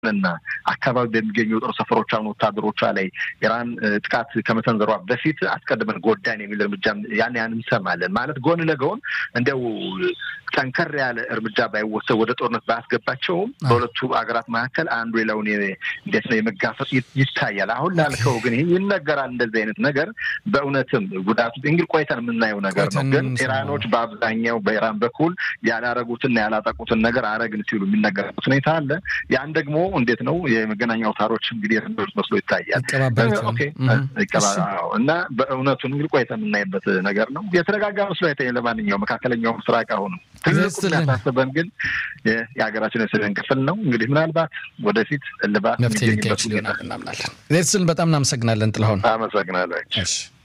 በሆነና አካባቢ በሚገኙ የጦር ሰፈሮቿ ወታደሮቿ ላይ ኢራን ጥቃት ከመሰንዘሯ በፊት አስቀድመን ጎዳን የሚል እርምጃ ያን ያን እንሰማለን። ማለት ጎን ለጎን እንደው ጠንከር ያለ እርምጃ ባይወሰድ ወደ ጦርነት ባያስገባቸውም በሁለቱ ሀገራት መካከል አንዱ ሌላውን እንዴት ነው የመጋፈጥ ይታያል። አሁን ላልከው ግን ይህ ይነገራል። እንደዚህ አይነት ነገር በእውነትም ጉዳቱ እንግዲህ ቆይተን የምናየው ነገር ነው። ግን ኢራኖች በአብዛኛው በኢራን በኩል ያላረጉትና ያላጠቁትን ነገር አረግን ሲሉ የሚነገርበት ሁኔታ አለ። ያን ደግሞ እንዴት ነው የመገናኛ አውታሮች እንግዲህ ርዶች መስሎ ይታያል እና በእውነቱን እንግዲህ ቆይተን የምናይበት ነገር ነው። የተረጋጋ መስሎ አይታይም። ለማንኛውም መካከለኛው ምስራቅ አሁንም ትልቁ የሚያሳስበን ግን የሀገራችን የሰሜን ክፍል ነው። እንግዲህ ምናልባት ወደፊት እልባት መፍትሄ ሊገኝ ይችላል እናምናለን። ስል በጣም እናመሰግናለን ጥላሁን። አመሰግናለሁ።